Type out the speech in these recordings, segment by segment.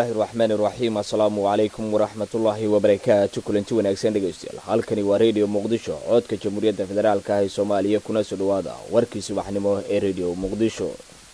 bismillaahi raxmaani raxiim assalaamu calaykum waraxmatullaahi wabarakaatu kulanti wanaagsan dhegaystayaal halkani waa redio muqdisho codka jamhuuriyadda federaalka ah ee soomaaliya kuna soo dhawaada warkii subaxnimo ee redio muqdisho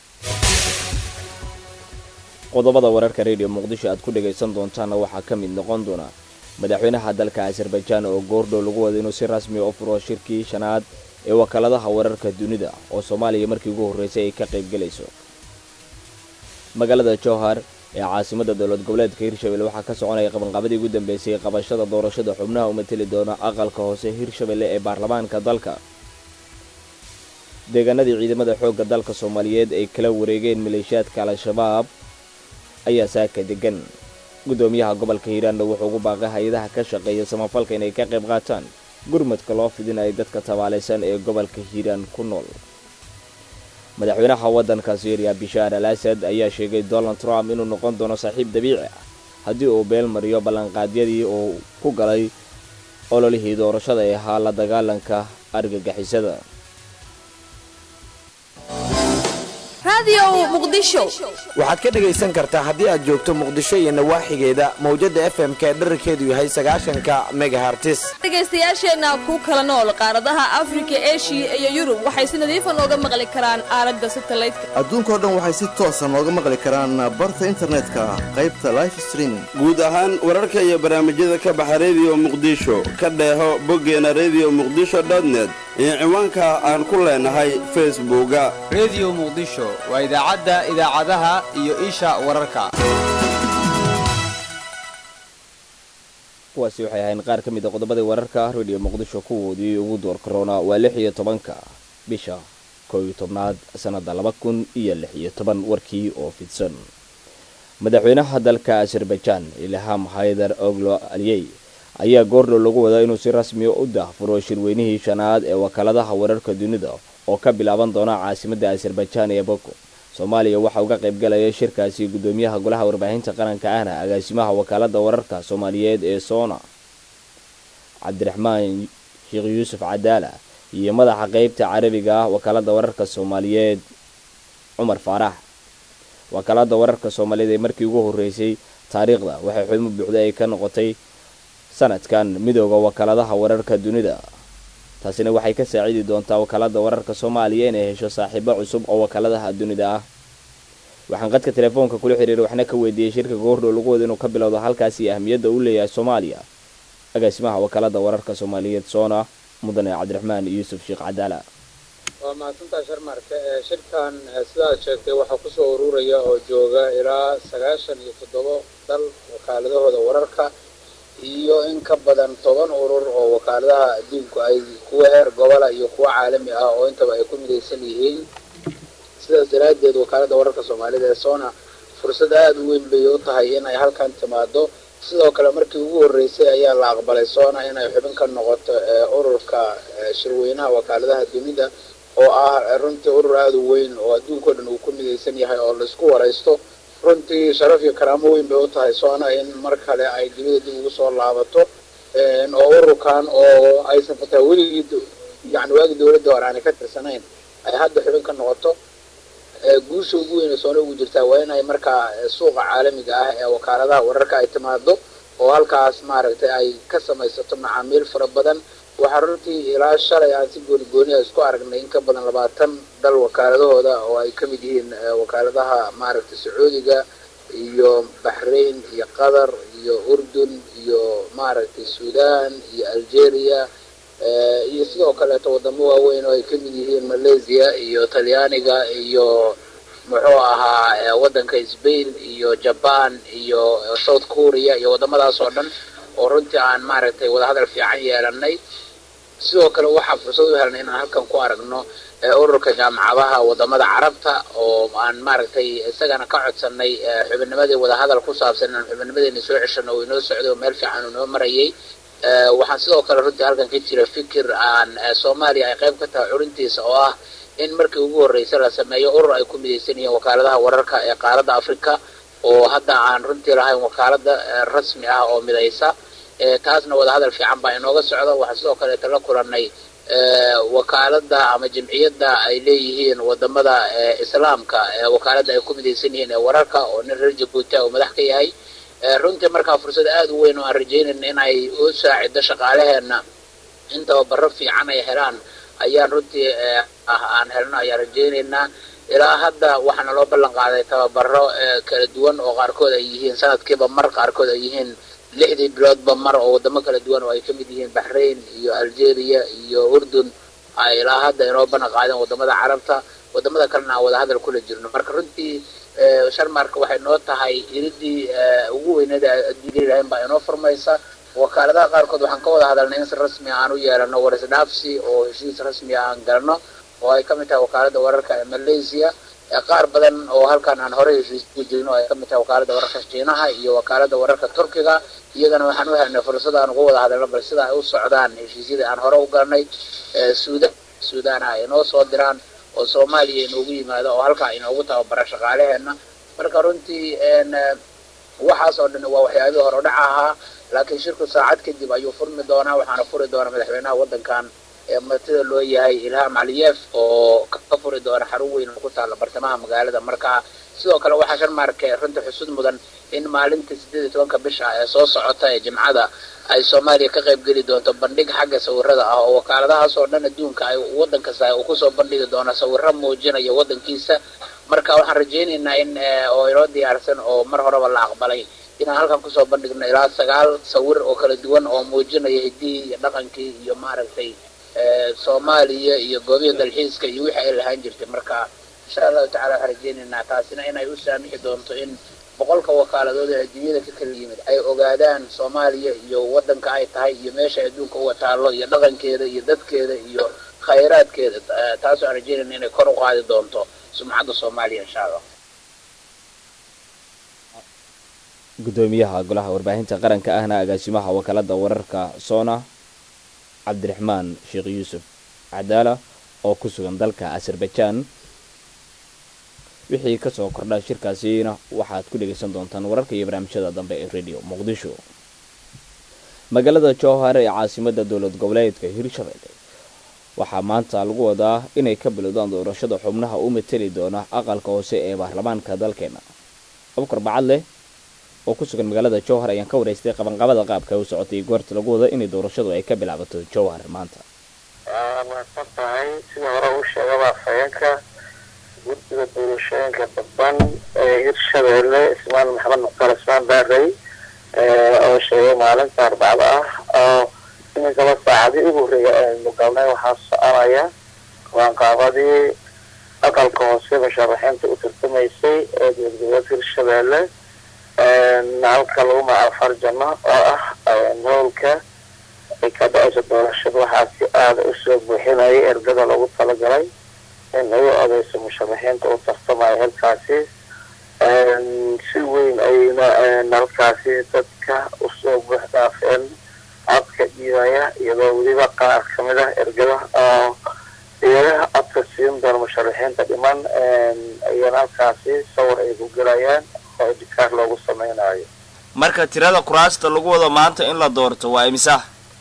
qodobada wararka redio muqdisho aad ku dhagaysan doontaana waxaa ka mid noqon doona madaxweynaha dalka azerbaijaan oo goordhow lagu wada inuu si rasmi u furo shirkii shanaad ee wakaaladaha wararka dunida oo soomaaliya markii ugu horreysay ay ka qaybgelayso magaalada jowhar ee caasimada dowlad goboleedka hirshabelle waxaa ka soconaya qabanqaabadii ugu dambeysay qabashada doorashada xubnaha u mateli doona aqalka hoose hirshabelle ee baarlamaanka dalka deegaanadii ciidamada xoogga dalka soomaaliyeed ay kala wareegeen maleeshiyaadka al-shabaab ayaa saaka degan guddoomiyaha gobolka hiiraanna wuxuu ugu baaqay hay-adaha ka shaqeeya samafalka inay ka qayb qaataan gurmadka loo fidinaya dadka tabaalaysan ee gobolka hiiraan ku nool madaxweynaha waddanka syriya bishaar al asad ayaa sheegay donald trump inuu noqon doono saaxiib dabiici ah haddii uu beel mariyo ballanqaadyadii uu ku galay ololihii doorashada ee ahaa la dagaalanka argagixisada waxaad ka dhegaysan kartaa haddii aad joogto muqdisho iyo nawaaxigeeda mawjadda f m ka dherarkeedu yahay sagaashanka megahartis dhegaystayaasheenna ku kala nool qaaradaha afrika eshiya iyo yurub waxay si nadiifa nooga maqli karaan aalada satalaydka adduunkao dhan waxay si toosa nooga maqli karaan barta internetka qaybta life streaming guud ahaan wararka iyo barnaamijyada ka baxa rediyo muqdisho ka dheeho boggeena rediyo muqdisho dotnet iyo ciwaanka aan ku leenahay facebooka rediyo muqdisho waa idaacadda idaacadaha iyo isha wararka kuwaasi waxay ahayn qaar ka mid a qodobadii wararka rediyo muqdisho kuwoodii ugu door korona waa lix iyo tobanka bisha koob iyo tobnaad sannadda laba kun iyo lix iyo toban warkii oo fidsan madaxweynaha dalka azerbaijaan ilham haydar oglo aliyey ayaa goordhow lagu wadaa inuu si rasmiya u daahfuro shirweynihii shanaad ee wakaaladaha wararka dunida oo ka bilaaban doona caasimadda azerbaijaan ee boko soomaaliya waxaa uga qaybgalaya shirkaasi guddoomiyaha golaha warbaahinta qaranka ahna agaasimaha wakaalada wararka soomaaliyeed ee soona cabdiraxmaan sheekh yuusuf cadaala iyo madaxa qeybta carabiga ah wakaalada wararka soomaaliyeed cumar faarax wakaalada wararka soomaaliyeed ee markii ugu horreysay taariikhda waxay xubmo buuxda ay ka noqotay sanadkan midooda wakaaladaha wararka dunida taasina waxay ka saacidi doontaa wakaalada wararka soomaaliya inay hesho saaxiibo cusub oo wakaaladaha dunida ah waxaan qadka telefoonka kula xiriiray waxna ka weydiiyey shirka goordhow lagu wada inuu ka bilowdo halkaasi ahmiyadda uu leeyahay soomaaliya agaasimaha wakaalada wararka soomaaliyeed soona mudane cabdiraxmaan yuusuf sheekh cadaala waa mahadsantaa sharmarka shirkan sidaad sheegtay waxaa kusoo ururaya oo jooga ilaa sagaashan iyo toddobo dal wakaaladahooda wararka iyo in ka badan toban urur oo wakaaladaha adduunku ay kuwa heer gobola iyo kuwa caalami ah oo intaba ay ku midaysan yihiin sidaas daraaddeed wakaalada wararka soomaalida ee sona fursad aada u weyn bay u tahay in ay halkan timaado sidoo kale markii ugu horreysay ayaa la aqbalay sona inay xubin ka noqoto ururka shirweynaha wakaaladaha dunida oo ah runtii urur aada u weyn oo adduunkao dhan uu ku midaysan yahay oo laisku waraysto runtii sharaf iyo karaamo weyn bay u tahay soona in mar kale ay dunida dib ugu soo laabato oo ururkan oo aysan fataa weligii yani waagi dawladda hore aanay ka tirsanayn ay hadda xubin ka noqoto guusha ugu weyn ee soona ugu jirtaa waa in ay markaa suuqa caalamiga ah ee wakaaladaha wararka ay timaado oo halkaas maaragtay ay ka samaysato macaamiil fara badan waxaa runtii ilaa shalay aan si gooni gooniha isku aragnay in ka badan labaatan dal wakaaladahooda oo ay ka mid yihiin wakaaladaha maaragtay sacuudiga iyo baxrain iyo qatar iyo urdun iyo maaragtay sudan iyo algeria iyo sidoo kaleeto wadamo waaweyn oo ay ka mid yihiin malaysia iyo talyaaniga iyo muxuu ahaa waddanka spain iyo jaban iyo south korea iyo waddamadaas oo dhan oo runtii aan maaragtay wadahadal fiican yeelanay sidoo kale waxaa fursad u helnay inaan halkan ku aragno ururka jaamacadaha wadamada carabta oo aan maaragtay isagana ka codsanay xubinnimadii wadahadal ku saabsan inaan xubinnimadeena soo ceshano oo inoo socday oo meel fiican uu inoo marayay waxaan sidoo kale runtii halkan ka jira fikir aan soomaaliya ay qayb ka tahay curintiisa oo ah in markii ugu horreysay la sameeyo urur ay ku midaysan yihiin wakaaladaha wararka ee qaaradda africa oo hadda aan runtii lahayn wakaalada rasmi ah oo midaysa taasna wadahadal fiican baa inooga socda waxaa sidoo kaleeta la kulanay wakaalada ama jamciyadda ay leeyihiin wadamada islaamka wakaalada ay ku midaysan yihiin ee wararka oo nin reer jabuuti uu madax ka yahay runtii markaa fursad aada u weyn oo aan rajaynayna in ay u saacido shaqaalaheena in tababaro fiican ay helaan ayaan runtii aan helno ayaan rajaynaynaa ilaa hadda waxaana loo ballan qaaday tababaro kala duwan oo qaarkood ay yihiin sanadkiiba mar qaarkood ay yihiin lixdii biloodba mar oo wadamo kala duwan oo ay ka mid yihiin baxrain iyo algeria iyo urdun ay ilaa hadda inoo ballan qaadeen wadamada carabta wadamada kalena aan wada hadal kula jirno marka runtii sharmarka waxay noo tahay iridii ugu weyneed adduunya ilahayn baa inoo furmaysa wakaaladaha qaarkood waxaan ka wada hadalnay in si rasmi aan u yeelano warisdhaafsi oo heshiis rasmiya aan galno oo ay ka mid tahay wakaalada wararka ee malaysia qaar badan oo halkan aan horey heshiis ku jirno ay ka mid tahay wakaalada wararka shiinaha iyo wakaalada wararka turkiga iyagana waxaan u helnay fursad aan uga wada hadalno bal sida ay u socdaan heshiisyada aan hore u galnay suudan suudaana ay inoo soo diraan oo soomaaliya inoogu yimaado oo halkaa inoogu tababara shaqaalaheena marka runtii waxaas oo dhan waa waxyaabihii hore udhaca ahaa laakiin shirku saacad kadib ayuu furmi doonaa waxaana furi doona madaxweynaha waddankan ee martida loo yahay ilham caliyeef oo ka furi doona xarun weyn oo ku taalla bartamaha magaalada marka sidoo kale waxaa sharmaarke runtii xusud mudan in maalinta sideed iyo tobanka bisha ee soo socota ee jimcada ay soomaaliya ka qayb geli doonto bandhig xagga sawirada ah oo wakaaladahaas oo dhan adduunka ay waddan kasta uu kusoo bandhigi doono sawiro muujinaya waddankiisa marka waxaan rajaynaynaa in oo inoo diyaarsan oo mar horeba la aqbalay inaan halkan kusoo bandhigno ilaa sagaal sawir oo kala duwan oo muujinaya hiddihii iyo dhaqankii iyo maaragtay soomaaliya iyo goobihii dalxiiska iyo wixii ay lahaan jirtay marka insha allahu tacala waxaan rajaynaynaa taasina inay u saamixi doonto in boqolka wakaaladood ee adduunyada ka kala yimid ay ogaadaan soomaaliya iyo waddanka ay tahay iyo meesha adduunka uga taallo iyo dhaqankeeda iyo dadkeeda iyo khayraadkeeda taas aan rajaynayna inay kor u qaadi doonto sumcadda soomaaliya insha allah gudoomiyaha golaha warbaahinta qaranka ahna agaasimaha wakaalada wararka soona cabdiraxmaan sheekh yuusuf cadaala oo ku sugan dalka azerbaijan wixii kasoo kordha shirkaasina waxaad ku dhegaysan doontaan wararka iyo barnaamijyada dambe ee radio muqdisho magaalada jowhar ee caasimada dowlad goboleedka hirshabelle waxaa maanta lagu wadaa inay ka bilowdaan doorashada xubnaha u mateli doona aqalka hoose ee baarlamaanka dalkeena abukar bacad leh oo ku sugan magaalada jowhar ayaan ka waraystay qabanqabada qaabka u socotay goorta lagu wada inay doorashadu ay ka bilaabato jowhar maanta mahadsan tahay sida hore uu sheegaba afhayeenka guddiga doorashooyinka dadban ee hirshabeelle ismaan maxamed mukhtaar ismaan baarey oo sheegay maalinta arbacada ah oo iminkaba saacadii ugu horreeya aynu galnay waxaa soconaya qabanqaabadii aqalka hoose musharaxiinta u tartamaysay ee dowladgoboleedka hirshabeelle halka lagu magacaabo farjano oo ah howlka ay ka dhacayso doorashada waxaa si aada usoo buuxinayay ergada loogu talagalay in ay u odeyso musharaxiinta u tartamaya halkaasi si weyn ayayna halkaasi dadka usoo buux dhaafeen codka dhiibaya iyadoo weliba qaar kamid ah ergada oo iyadaha codka siin doona musharaxiinta dhiman ayana halkaasi sawir ay ku gelayaan oo idikaar loogu sameynayo marka tirada kuraasta lagu wado maanta in la doorto waa imisa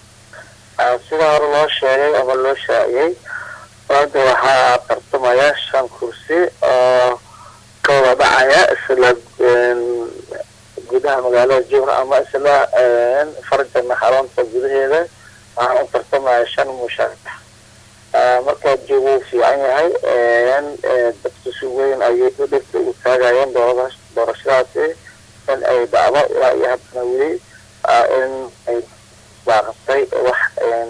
sida hore loo sheegay ama loo shaaciyey maanta waxaa tartamaya shan kursi oo ka wada dhacaya isla gudaha magaalada jowhar ama isla farjana xarunta gudaheeda waxaa u tartamaya shan musharax markaa joogu uu fiican yahay dadku si weyn ayay dhirta u taagayeen doorada doorashadaasi in ay dhacdo ilaa iyo haddana weli in ay baaqatay wax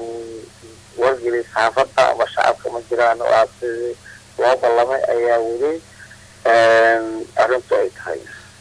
wargeli saxaafadda ama shacabka ma jiraan waa sidii loo ballamay ayaa weli arrintu ay tahay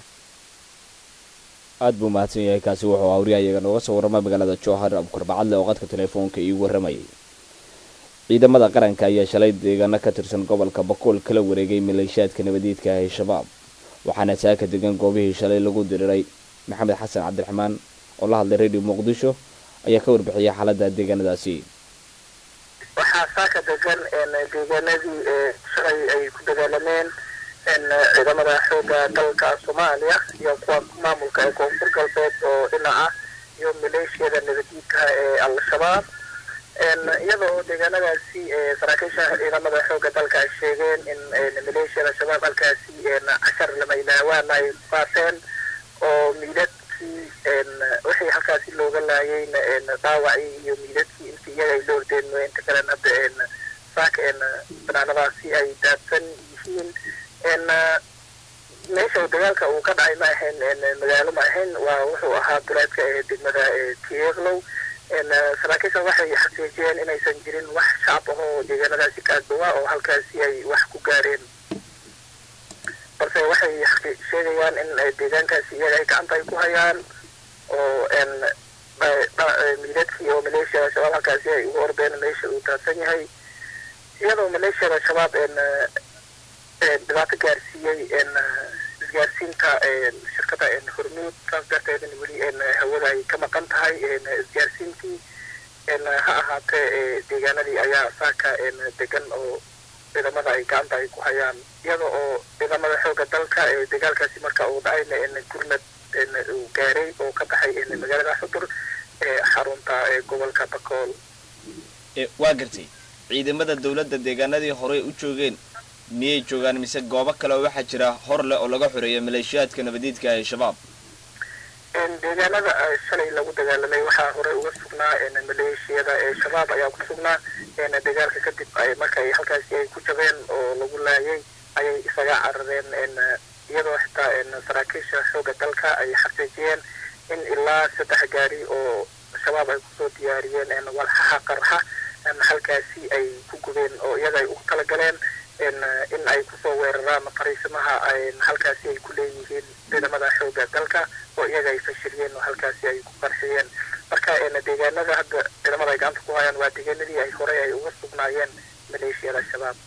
aada buu mahadsan yahay kaasi wuxuu awriya iyaga nooga soo warramay magaalada jowhar abukar bacadle oo qadka telefoonka iigu warramayay ciidamada qaranka ayaa shalay deegaano ka tirsan gobolka bakool kala wareegay maleeshiyaadka nabadiidka ah ee shabaab waxaana saaka degan goobihii shalay lagu diriray maxamed xasan cabdiraxmaan oo la hadlay radio muqdisho ayaa ka warbixiyay xaaladda deegaanadaasi waxaa saaka degan deegaanadii shalay ay ku dagaalameen ciidamada xooga dalka soomaaliya iyo kuwa maamulka ee koonfur galbeed oo dhinaca iyo maleeshiyada nabadiidka ee al-shabaab iyadoo de deegaanadaasi saraakiisha ciidamada xoogga dalka ay sheegeen in maleeshiyada shabaab halkaasi cashar lamaylaawaan ay qaateen oo miidadkii wixii halkaasi looga laayayna dhaawacii iyo miidadkii intii iyaga ay la ordeen inta kalen hadda saaka banaanadaasi ay daadsan yihiin meesha dagaalka uu ka dhacay ma ahayn magaalo ma ahayn waa wuxuu ahaa duleedka ee degmada tieglow saraakiisha waxay xaqiijiyeen inaysan jirin wax shacab ah oo deegaanadaasi ka agdhawaa oo halkaasi ay wax ku gaareen balse waxay sheegayaan in deegaankaasi iyaga ay gacanta ay ku hayaan oo miidadkii oo maleeshiyada shabaab halkaasi ay ugu ordeen meesha uu daadsan yahay iyadoo maleeshiyada shabaab dhibaato gaarsiiyey isgaarsiinta shirkada hormuud saas darteedna weli hawada ay ka maqan tahay isgaarsiintii ha ahaatee deegaanadii ayaa saaka degan oo ciidamada ay gacanta ay ku hayaan iyada oo ciidamada xooga dalka ee dagaalkaasi marka uu dhacayna gurmad uu gaaray oo ka baxay magaalada xudur ee xarunta gobolka bakool waa gartay ciidamada dowladda deegaanadii horey u joogeen miyay joogaan mise goobo kale oo waxaa jira hor leh oo laga xoreeyo maleeshiyaadka nabadiidka ee shabaab deegaanada shalay lagu dagaalamay waxaa horey uga sugnaa maleeshiyada ee shabaab ayaa ku sugnaa dagaalka kadib markay halkaasi ay ku jabeen oo lagu laayay ayay isaga carareen iyadoo xitaa saraakiisha xooga dalka ay xaqiijiyeen in ilaa saddex gaari oo shabaab ay kusoo diyaariyeen walxaha qarxa halkaasi ay ku gubeen oo iyaga ay ugu talagaleen in ay kusoo weeraraan fariisimaha halkaasi ay ku leeyihiin ciidamada xooga dalka oo iyaga ay fashiliyeen oo halkaasi ay ku qarxiyeen marka deegaanada hadda ciidamada ay gacanta ku hayaan waa deegaanadii ay horey ay uga sugnaayeen maleeshiyada shabaab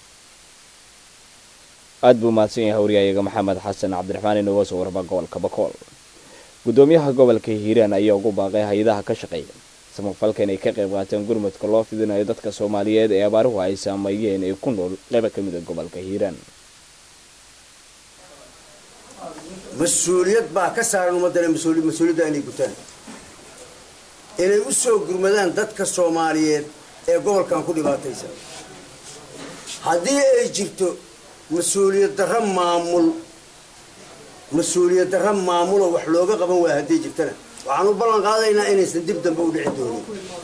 aad buu mahadsan yahay hawriyayaga maxamed xasan cabdiraxmaan inooga soo warba gobolka bakool gudoomiyaha gobolka hiiraan ayaa ugu baaqay hay-adaha ka shaqeeya samafalka inay ka qayb qaataan gurmadka loo fidinayo dadka soomaaliyeed ee abaaruhu ay saameeyeen ee ku nool qayba ka mida gobolka hiiraan mas-uuliyad baa ka saaran ummaddana mas-uuliyadda inay gutaan inay u soo gurmadaan dadka soomaaliyeed ee gobolkan ku dhibaataysan haddii ay jirto mas-uuliyad darro maamul mas-uuliyad darro maamuloo wax looga qaban waaya hadday jirtana waxaan u ballan qaadaynaa inaysan dib dambe u dhici doonin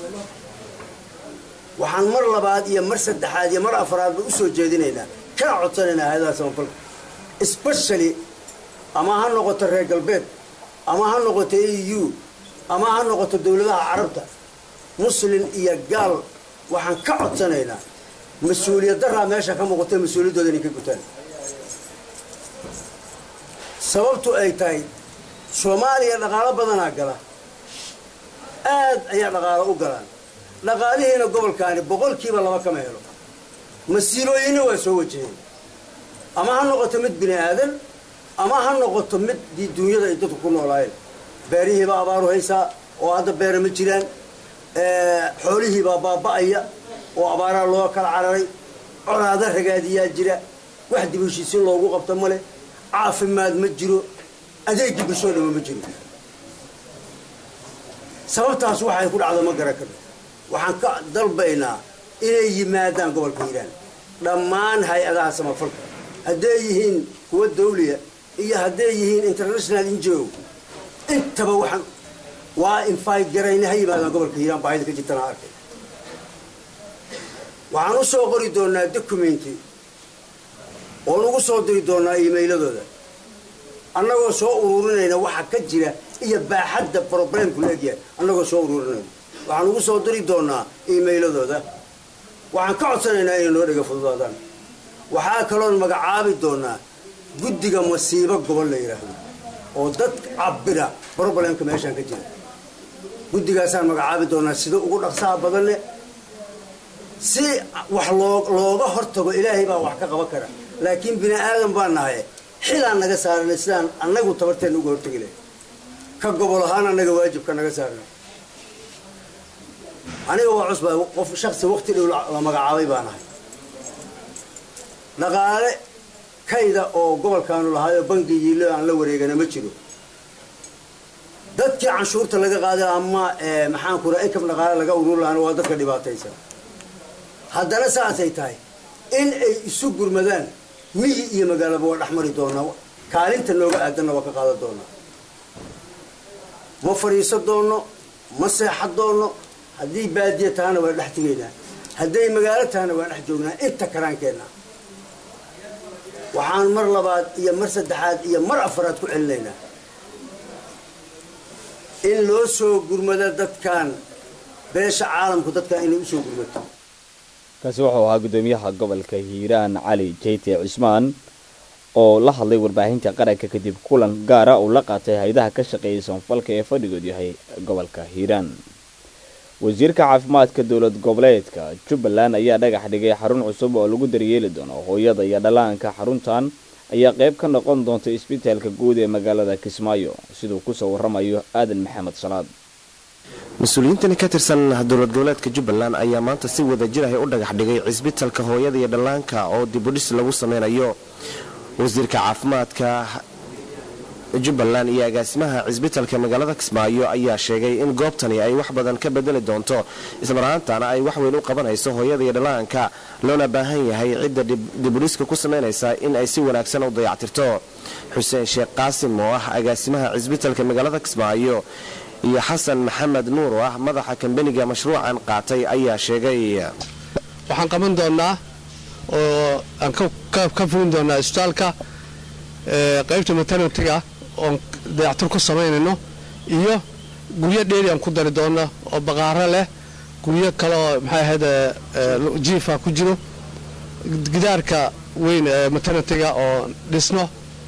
waxaan mar labaad iyo mar saddexaad iyo mar afraadba u soo jeedinaynaa kana codsanaynaa hay-adaha samafalka especially ama ha noqoto reer galbeed ama ha noqoto e u ama ha noqoto dowladaha carabta muslin iyo gaal waxaan ka codsanaynaa mas-uuliyad daraa meesha ka muuqata mas-uuliyaddooda inay ka gutaan sababtu ay tahay soomaaliya dhaqaalo badanaa gala aad ayaa dhaqaalo u galaan dhaqaalihiina gobolkaani boqolkiiba laba kama helo masiibooyinna waa soo wajaheen ama ha noqoto mid bini aadan ama ha noqoto mid dii duunyada ay dadku ku noolaayeen beerihiibaa abaaru haysaa oo hadda beera ma jiraan xoolihiibaa baaba'aya oo abaaraa loo kala cararay conaada ragaadiyaa jira wax dibushiisin loogu qabto male caafimaad ma jiro adeegii bulshoo dhama ma jiro sababtaas waxay ku dhacdo ma garan karno waxaan ka dalbaynaa inay yimaadaan gobolka hiiraan dhammaan hay-adaha samafalka hadday yihiin kuwa dawliya iyo hadday yihiin international ngo intaba waxaan waa infayt garayna ha yimaadaan gobolka hiiraan baahida ka jirtana arkay waxaan u soo qori doonaa documenti oo lagu soo diri doonaa iimailadooda annagoo soo ururinayna waxa ka jira iyo baaxadda problemku leegyahay annagoo soo ururinayna waxaan ugu soo diri doonaa iimailadooda waxaan ka codsanaynaa inay noo dhega fududaadaan waxaa kaloon magacaabi doonaa guddiga masiibo gobol la yidhaahdo oo dad cabira problemka meeshaan ka jira guddigaasaan magacaabi doonaa sida ugu dhaqsaha badan leh si wax loo looga hortago ilaahay baa wax ka qaban kara laakiin bini aadan baa nahay xilaan naga saarana sidaan annagu tabarteenna uga hortagi lahay ka gobol ahaan annaga waajibka naga saarna aniga waa cusbaa qof shaksi wakti dhow la magacaabay baa nahay dhaqaale kayda oo gobolkaanu lahaayoo bangi yiilo aan la wareegana ma jiro dadkii canshuurta laga qaaday ama maxaan ku raa inkam dhaqaale laga urur lahaana waa dadka dhibaataysan haddana saasay tahay in ay isu gurmadaan miyi iyo magaalaba waa dhexmari doonaa kaalinta nooga aadanna waa ka qaadan doonaa ma fadhiisan doonno ma seexan doonno haddii baadiya tahana waa dhex tegaynaa hadday magaalo tahana waa dhex joognaa inta karaankeenna waxaan mar labaad iyo mar saddexaad iyo mar afaraad ku celinaynaa in loo soo gurmado dadkan beesha caalamku dadkan inay usoo gurmato kaasi wuxuu ahaa guddoomiyaha gobolka hiiraan cali jeyte cismaan oo la hadlay warbaahinta qaranka kadib kulan gaara uu la qaatay hay-adaha ka shaqeeyay soonfalka ee fadhigood yahay gobolka hiiraan wasiirka caafimaadka dowlad goboleedka jubbaland ayaa dhagax dhigay xarun cusub oo lagu daryeeli doono hooyada iyo dhallaanka xaruntan ayaa qayb ka noqon doonta isbitaalka guud ee magaalada kismaayo siduu kusoo waramayo aadan maxamed salaad mas-uuliyiintani ka tirsan dowlad goboleedka jubbaland ayaa maanta si wada jir ahy u dhagax dhigay cisbitalka hooyada iyo dhallaanka oo dibudhis lagu sameynayo wasiirka caafimaadka jubbaland iyo agaasimaha cisbitalka magaalada kismaayo ayaa sheegay in goobtani ay wax badan ka bedeli doonto ismarahaantana ay wax weyn u qabanayso hooyada iyo dhallaanka loona baahan yahay cidda dibudhiska ku samaynaysa in ay si wanaagsan u dayactirto xuseen sheekh qaasim oo ah agaasimaha cisbitalka magaalada kismaayo iyo xasan maxamed nuur oo ah madaxa kambaniga mashruucan qaatay ayaa sheegay waxaan qaban doonaa oo aan ka fulin doonaa isbitaalka qaybta maternitiga oon dayactir ku samaynayno iyo guryo dheeri aan ku dari doonno oo baqaaro leh guryo kale oo maxay ahayd jiifa ku jiro gidaarka weyn ee maternitiga oo dhisno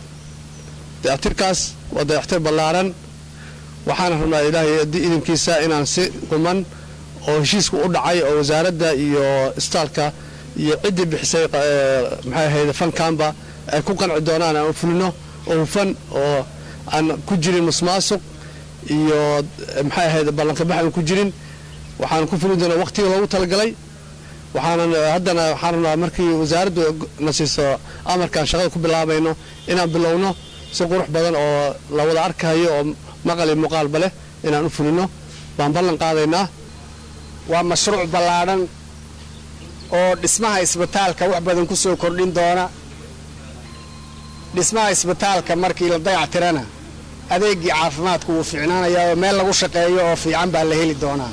dayactirkaas waa dayactir ballaaran waxaana rabnaa ilaahay idinkiisa inaan si quman oo heshiiska u dhacay oo wasaaradda iyo isbitaalka iyo ciddii bixisay maxay ahayd fankaanba ay ku qanci doonaan aan fulino oo hufan oo aan ku jirin musmaasuq iyo maxay ahayd ballankabax aan ku jirin waxaan ku fulin doonaa waqtiga loogu talagalay waxaanan haddana waxaan rabnaa markii wasaaraddu na siiso amarkaan shaqada ku bilaabayno inaan bilowno si qurux badan oo la wada arkayo oo maqal iyo muuqaalba leh inaan u fulino baan ballan qaadaynaa waa mashruuc ballaadhan oo dhismaha isbitaalka wax badan ku soo kordhin doona dhismaha isbitaalka markii la dayactirana adeegii caafimaadku wuu fiicnaanayaa oo meel lagu shaqeeyo oo fiican baa la heli doonaa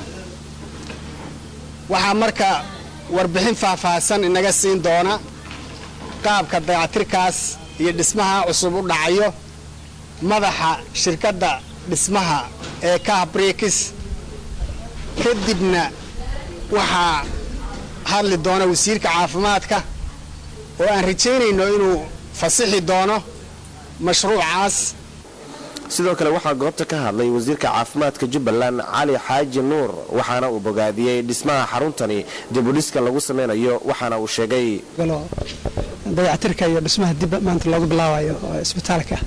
waxaa marka warbixin faahfaahsan inaga siin doona qaabka dayactirkaas iyo dhismaha cusub u dhacayo madaxa shirkadda dhismaha ee kahbrikis kadibna waxaa hadli doona wasiirka caafimaadka oo aan rajaynayno inuu fasixi doono mashruucaas sidoo kale waxaa goobta ka hadlay wasiirka caafimaadka jubbaland cali xaaji nuur waxaana uu bogaadiyey dhismaha xaruntani dibudhiska lagu sameynayo waxaana uu sheegay dayactirka iyo dhismaha dib maanta loogu bilaabayo isbitaalka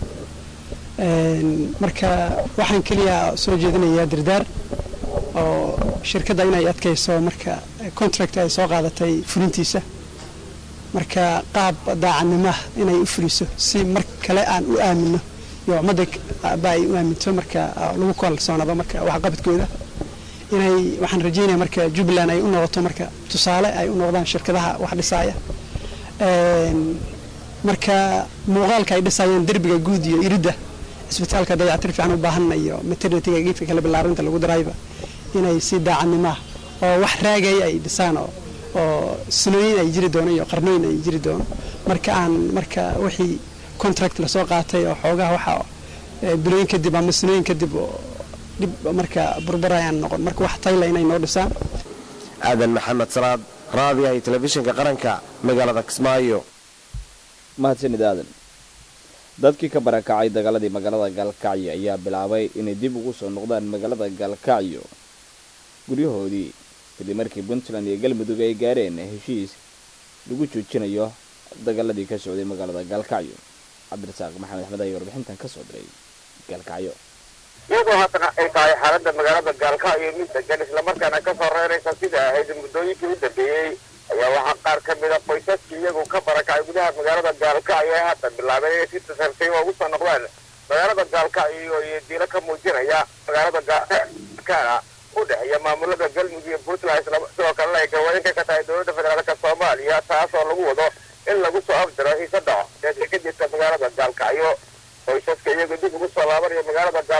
marka waxaan keliya soo jeedinayaa dirdaar oo shirkadda inay adkayso marka contract ay soo qaadatay fulintiisa marka qaab daacadnimaah inay u fuliso si mar kale aan u aamino iyo ummadda ba ay u aaminto marka lagu kalsoonado marka waxqabadkooda inay waxaan rajeynaya marka jubbaland ay u noqoto marka tusaale ay u noqdaan shirkadaha wax dhisaaya marka muuqaalka ay dhisayaan derbiga guud iyo iridda isbitaalka dayactir fiican u baahan iyo maternityga geedka kale ballaarinta lagu darayba inay si daacadnimaah oo wax raagaya ay dhisaan oo oo sanooyin ay jiri doono iyo qarnooyin ay jiri doono marka aan marka wixii contract lasoo qaatay oo xoogaha waxa bilooyin kadib ama sanooyin kadib oo dhib marka burburayaan noqon marka wax tayla inay noo dhisaan aadan maxamed salaad raadiyaha iyo telefishinka qaranka magaalada kismaayo mahadsanid aadan dadkii ka barakacay dagaaladii magaalada gaalkacyo ayaa bilaabay inay dib ugu soo noqdaan magaalada gaalkacyo guryahoodii kadib markii puntland iyo galmudug ay gaareen heshiis lagu joojinayo dagaaladii ka socday magaalada gaalkacyo cabdirasaaq maxamed axmed ayaa warbixintan ka soo diray gaalkacyo iyadoo haddana ay tahay xaaladda magaalada gaalkacyo mid degan islamarkaana ka soo reeraysa sida ahayd muddooyinkii u dambeeyey ayaa waxaa qaar ka mida qoysaskii iyagu ka barakacay gudaha magaalada gaalkacyo ee hadda bilaabeen inay si tasartay oo ugu soo noqdaan magaalada gaalkacyo iyo diilo ka muujinaya magaalada gaalkacyo u dhexeeya maamulada galmudug iyo puntland sidoo kalena ay gawaanka ka tahay dowladda federaalk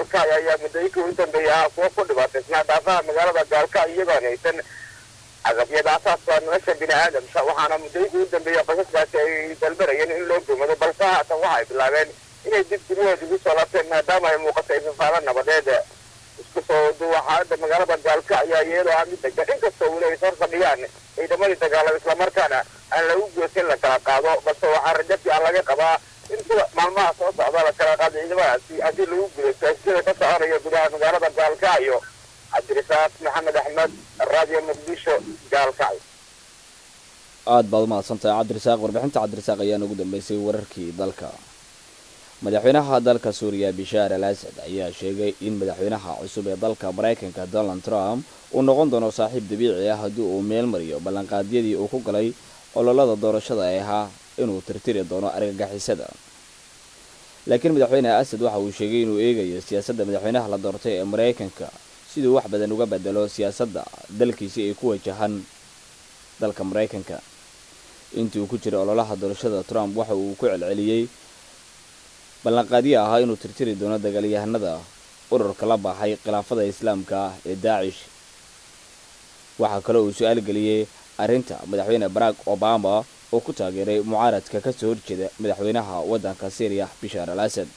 gaalkacyo ayaa muddooyinkii u dambeeyay ahaa kuwo ku dhibaataysnaa daafaha magaalada gaalkacyo iyagoon haysan agabyada asaaska nolosha bini aadamka waxaana muddooyinkii u dambeeyey qosaskaasi ay dalbanayeen in loo gurmado balse haatan waxay bilaabeen inay dib guryahood ugu soo laabteen maadaama ay muuqato ifafaalo nabadeed isku soo duwa xaalada magaalada gaalkacyo iyadoo ah mid degan inkastoo weli ay sor fadhiyaan ciidamadii dagaalada islamarkaana aan lagu goosin la kala qaado balse waxaa rajo fiican laga qabaa in sida maalmaha soo socda la kala qaado ciidamadaasi haddii lagu guulaysto sida ka soconaya gudaha magaalada gaalkacyo cabdirisaaq maxamed axmed radio muqdisho gaalkacyo aad baad umahadsantahay cabdirisaaq warbixinta cabdirisaaq ayaa ugu dambeysay wararkii dalka madaxweynaha dalka suuriya bishaar al asad ayaa sheegay in madaxweynaha cusub ee dalka maraykanka donald trump uu noqon doono saaxiib dabiici ah haddii uu meel mariyo ballanqaadyadii uu ku galay ololada doorashada ee ahaa inuu tirtiri doono argagixisada laakiin madaxweyne asad waxa uu sheegay inuu eegayo siyaasadda madaxweynaha la doortay ee maraykanka siduu wax badan uga bedelo siyaasadda dalkiisi ay ku wajahan dalka maraykanka intii uu ku jiray ololaha doorashada trump waxa uu ku celceliyey ballanqaadyo ahaa inuu tirtiri doono dagaalyahanada ururka la baxay khilaafada islaamka ah ee daacish waxaa kale uu su-aal geliyey arrinta madaxweyne barack obama oo ku taageeray mucaaradka ka soo horjeeda madaxweynaha waddanka syriya bishaar al asad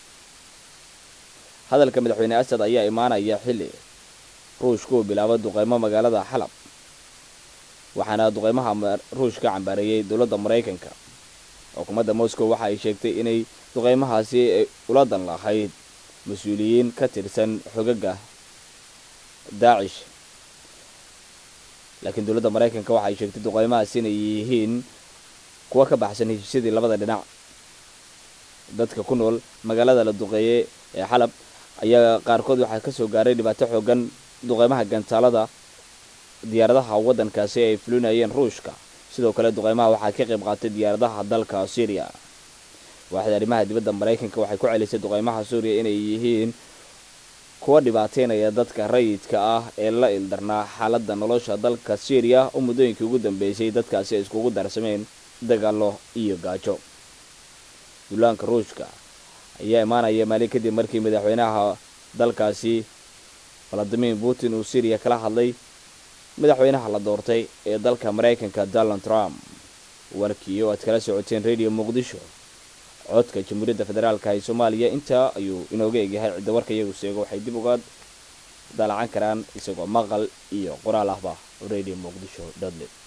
hadalka madaxweyne asad ayaa imaanaya xilli ruushka uu bilaabo duqeymo magaalada xalab waxaana duqeymaha ruush ka cambaareeyey dowladda maraykanka xukuumadda moscow waxa ay sheegtay inay duqeymahaasi ula dan lahayd mas-uuliyiin ka tirsan xogaga daacish laakiin dowladda maraykanka waxa ay sheegtay duqeymahaasi inay yihiin kuwa ka baxsan heshiisyadii labada dhinac dadka ku nool magaalada la duqeeyey ee xalab ayaa qaarkood waxaa kasoo gaaray dhibaato xoogan duqeymaha gantaalada diyaaradaha waddankaasi ay fulinayeen ruushka sidoo kale duqeymaha waxaa ka qayb qaatay diyaaradaha dalka syriya waaxda arrimaha dibadda maraykanka waxay ku celisay duqeymaha suuriya inay yihiin kuwa dhibaateynaya dadka rayidka ah ee la ildarnaa xaaladda nolosha dalka syriya oo muddooyinkii ugu dambeysay dadkaasi ay iskugu darsameen dagaalo iyo gaajo duulaanka ruushka ayaa imaanaya maalin kadib markii madaxweynaha dalkaasi valadimir putin uu syriya kala hadlay madaxweynaha la doortay ee dalka maraykanka donald trump warkii oo aad kala socoteen radio muqdisho codka jamhuuriyadda federaalka ee soomaaliya intaa ayuu inooga egyahay cidda warka iyagu sheego waxay dib uga daalacan karaan isagoo maqal iyo qoraal ahba radio muqdisho dotnet